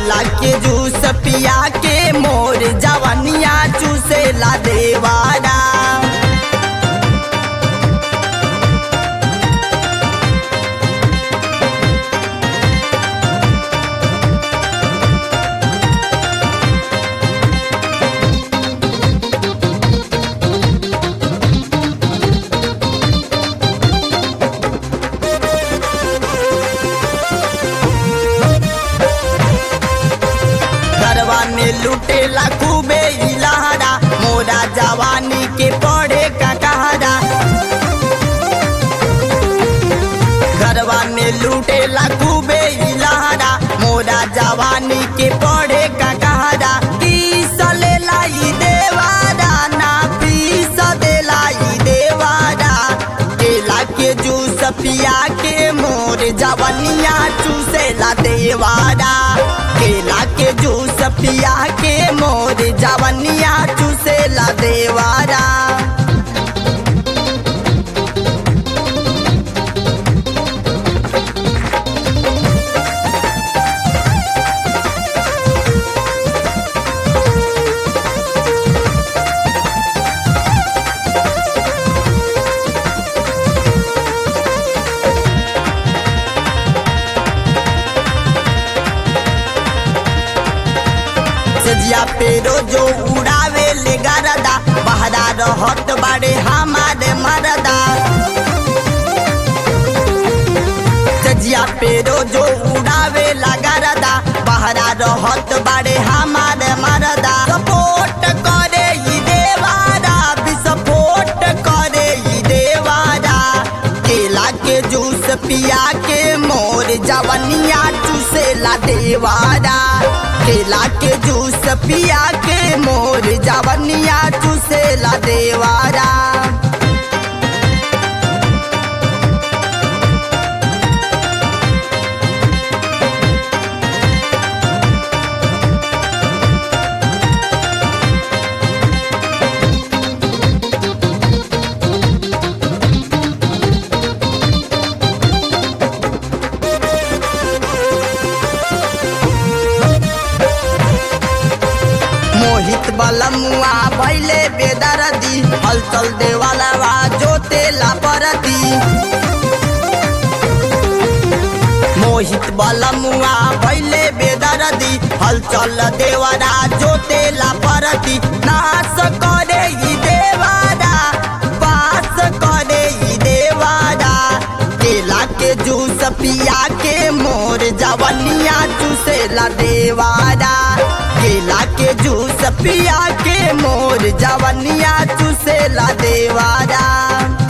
केला के जूस पिया के मोर जवनिया चूसेला देवारा घरवा में लुटेला खूबे इलाहरा मोरा जवानी के पढ़े का कहारा घरवा में लुटेला खूबे इलाहरा मोरा जवानी के पढ़े का कहारा पीस लेला ई देवारा ना पीस देला ई देवारा केला के जूस पिया के मोर जवनिया चूसेला देवारा केला के जूस पिया के मोर जवनिया चूसेला देवारा सजिया पेरो जो उड़ावे ले गरदा बहरा रहत बाड़े हमारे मरदा सजिया पेरो जो उड़ावे ला गरदा बहरा रहत बाड़े हमारे मरदा सपोर्ट करे ई देवारा विस्फोट करे ई देवारा केला के जूस पिया के मोर जवनिया चूसेला देवारा केला के जूस पिया के मोर जवनिया चूसेला देवारा मोहित बलमुआ भैले बेदरदी हलचल देवाला वा जोते लापरदी मोहित बलमुआ भैले बेदरदी हलचल देवरा जोते लापरदी नाश करे ई देवारा पास करे ई देवारा केला के जूस पिया के मोर जवनिया चूसेला देवारा केला के जूस पिया के मोर जवनिया चूसेला देवारा